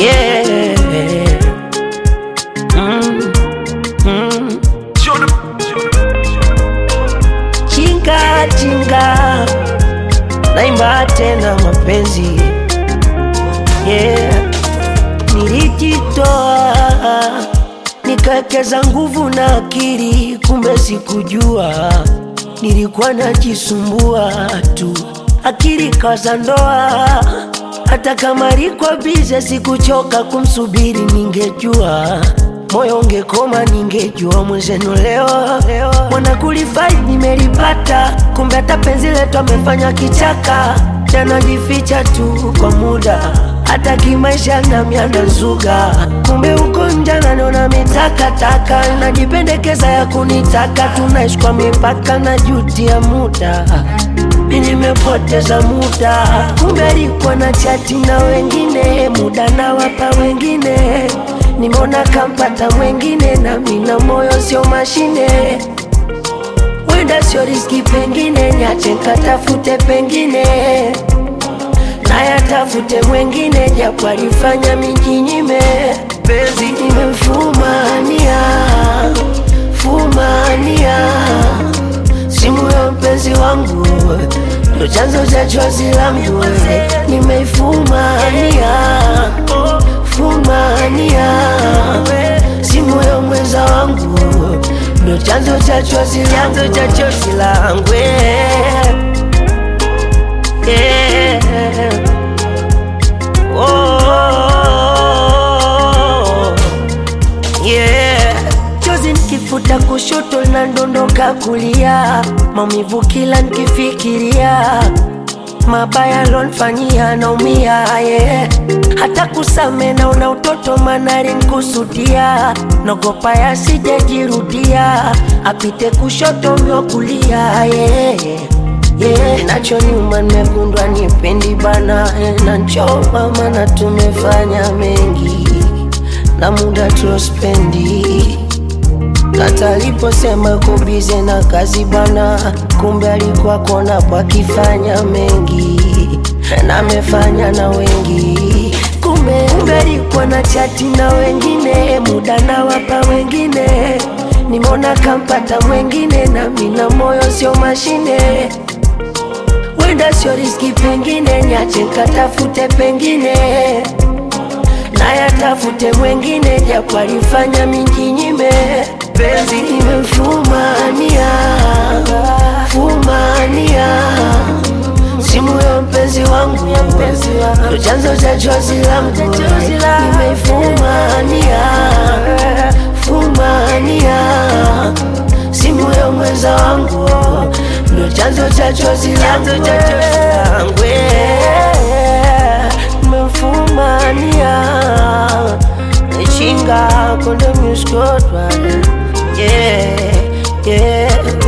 yeah. Mm, mm. Chinga chinga, naimba tena mapenzi yeah. Nilijitoa nikawekeza nguvu na akili, kumbe sikujua nilikuwa najisumbua tu, akili kaza ndoa. Hata kama liko bize, sikuchoka kumsubiri, ningejua moyo ungekoma, ningejua mwenzenu leo mwana kulifai nimelipata, kumbe hata penzi letu amefanya kichaka, tanajificha tu kwa muda hata kimaisha nami anazuga, kumbe uko nje ananiona mitakataka, najipendekeza ya kunitaka, tunaishi kwa mipaka na juti ya muda mi nimepoteza muda, kumbe alikuwa na chati na wengine, muda na wapa wengine, nimeona kampata mwengine, na mina moyo sio mashine, wenda sio riski, pengine nyache nkatafute pengine nayatafute mwengine, japo alifanya mijinyime, penzi nimemfumania fumania simu ya mpenzi wangu ndo chanzo cha chozi langu, nimeifumania fumania simu ya mwenza wangu ndo chanzo cha chozi chanzo cha chozi langu yeah. Oh, yeah. Chozi nikifuta kushoto na ndondoka kulia, maumivu kila nikifikiria, mabaya lonfanyia naumia yeah. Hata kusame naona utoto manari nkusudia, nogopa yasijejirudia, apite kushoto myo kulia yeah. Yeah, nacho nyuma nimekundwa nipendi bana eh, na nchoma mana tumefanya mengi na muda tulospendi kata aliposema kubize na kazi bana, kumbe alikuwa kona pakifanya mengi na amefanya na wengi, kumbe kumbe alikuwa na chati na wengine, muda na wapa wengine, nimeona kampata mwengine, na mina moyo sio mashine wenda sio riski, pengine nyache nkatafute pengine nayatafute mwengine, japo alifanya minjinyime, penzi nimemfumania fumania simu ya mpenzi wangu ndo chanzo cha chozi langu, nimeifumania fumania simu ya mwenza wangu ndo chanzo cha chozi langu nimemfumania chinga konde muskotwa yeah, yeah.